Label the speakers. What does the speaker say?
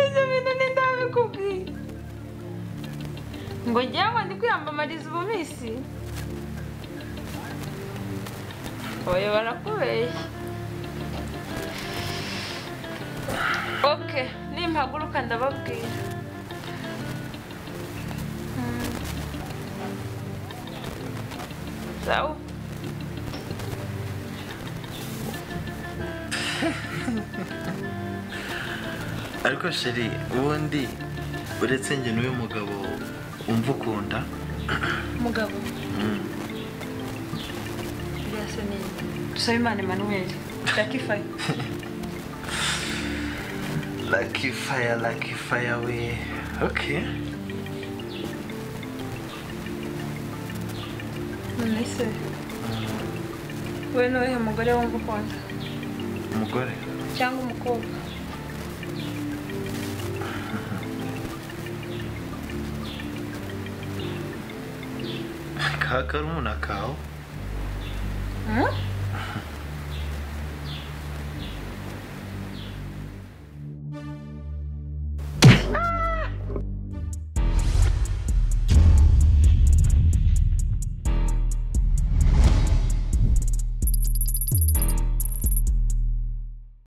Speaker 1: Ibyo bintu ni ndabikubwiye ngo njyewe ngo ndi kwiyamamariza ubu minsi oya barakubeshya oke nimpaguruka ndababwira Mm. sawa
Speaker 2: ariko sheri ubundi uretse njye n'uyu mugabo wumva ukunda
Speaker 1: mugabo birasa neza dusabe imana emanuweli jackie faye
Speaker 2: laki faya laki faya we oke
Speaker 1: none se we ni uwuhe mugore wumva ukunda
Speaker 2: umugore
Speaker 1: cyangwa umukobwa
Speaker 2: ka karumuna kawe
Speaker 1: Hmm?